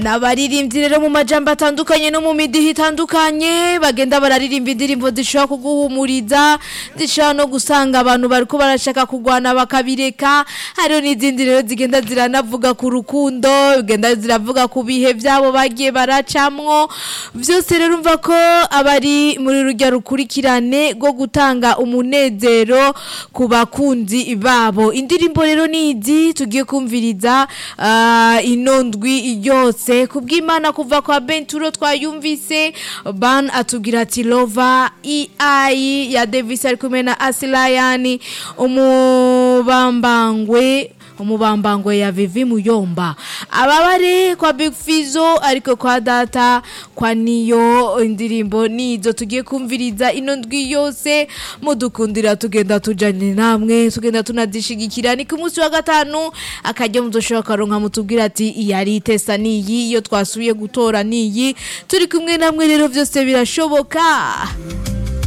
n'abaririmbyi rero mu majambo atandukanye no mu midihi itandukanye bagenda bararirimba indirimbo zishobora kuguhumuriza zishobora no gusanga abantu bariko barashaka kugwana bakabireka hariho n'izindi rero zigenda ziranavuga ku rukundo zigenda ziravuga ku bihe vyabo bagiye baracamwo vyose rero umva ko abari muri rurya rukurikirane rwo gutanga umunezero ku bakunzi babo indirimbo rero nizi tugiye kumviriza ah, ino ndwi yose kubw'imana kuva kwa benturo twayumvise ban atubwira ati lova ei ya davis ari kumwe na asilayani umubambangwe umubambangwe ya vivi muyomba ababare kwa big fizo ariko kwa data kwa niyo indirimbo nizo tugiye kumviriza ino ndwi yose mudukundira tugenda tujanye namwe tugenda tunazishigikira ni ku munsi wa gatanu akajya muzoshobora karonka mutubwira ati iyi ari itesa niyi iyo twasubiye gutora niyi turi kumwe namwe rero byose birashoboka